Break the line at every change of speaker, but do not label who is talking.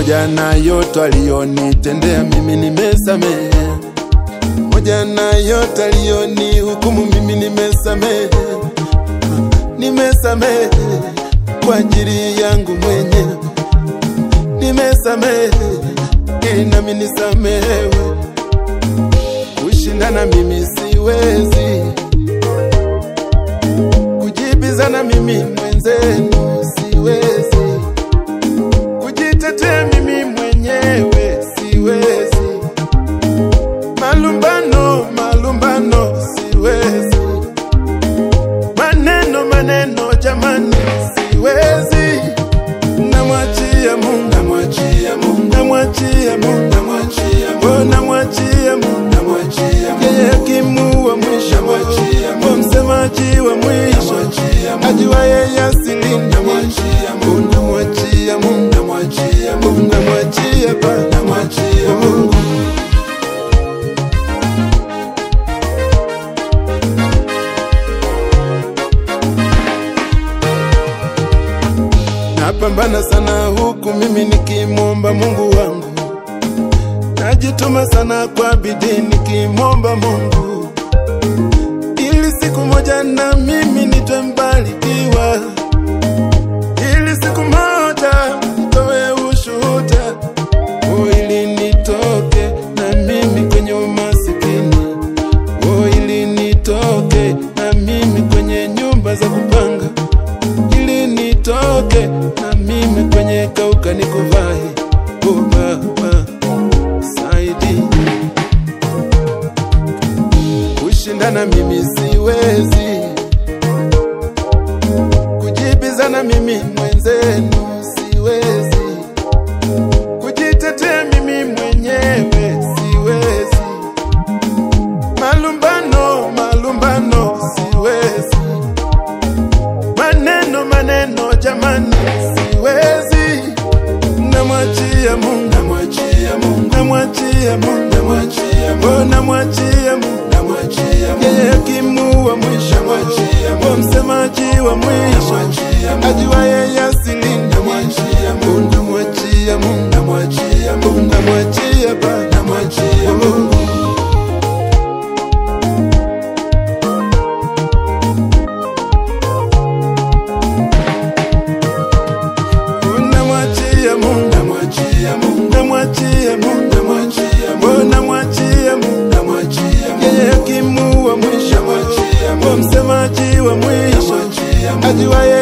pamoja na yote aliyonitendea mimi nimesamehe, pamoja na yote aliyonihukumu mimi nimesamehe, nimesamehe kwa ajili yangu mwenyewe, nimesamehe ili nami nisamehewe. Kushindana mimi siwezi, kujibizana mimi mwenzenu siwezi kujitetea mimi mwenyewe siwezi, malumbano malumbano siwezi, maneno maneno jamani siwezi, namwachia Mungu, namwachia Mungu, namwachia Mungu, namwachia Mungu, namwachia Mungu, namwachia Mungu, yeye hakimu wa mwisho, namwachia Mungu, msemaji wa mwisho, ajua yeye asili, namwachia Mungu, namwachia Mungu, namwachia Mungu, namwachia Baba, namwachia Mungu. Napambana sana huku mimi nikimwomba Mungu wangu, najituma sana kwa bidii nikimwomba Mungu ili siku moja na mimi nitwe mbarikiwa, ili siku moja nitoe ushuhuda, oh, ili nitoke na mimi kwenye umasikini, oh, ili nitoke na mimi kwenye nyumba za kupanga ili nitoke na mimi kwenye kauka nikuvahi. Oh Baba, saidi kushindana mimi siwezi, kujibizana mimi mwenzenu siwezi, kujitetea mimi mwenyewe siwezi, malumbano malumbano siwezi maneno maneno jamani siwezi namwachia Mungu namwachia Mungu namwachia Mungu namwachia Mungu namwachia Mungu namwachia Mungu yeye hakimu wa mwisho namwachia Mungu msemaji wa mwisho ajua yeye asili namwachia Mungu namwachia Mungu namwachia Mungu namwachia Baba namwachia Mungu namwachia Mungu, namwachia Mungu, namwachia Mungu, namwachia Mungu, namwachia Mungu, namwachia Mungu, yeye hakimu wa mwisho, namwachia Mungu, msemaji wa mwisho, ajua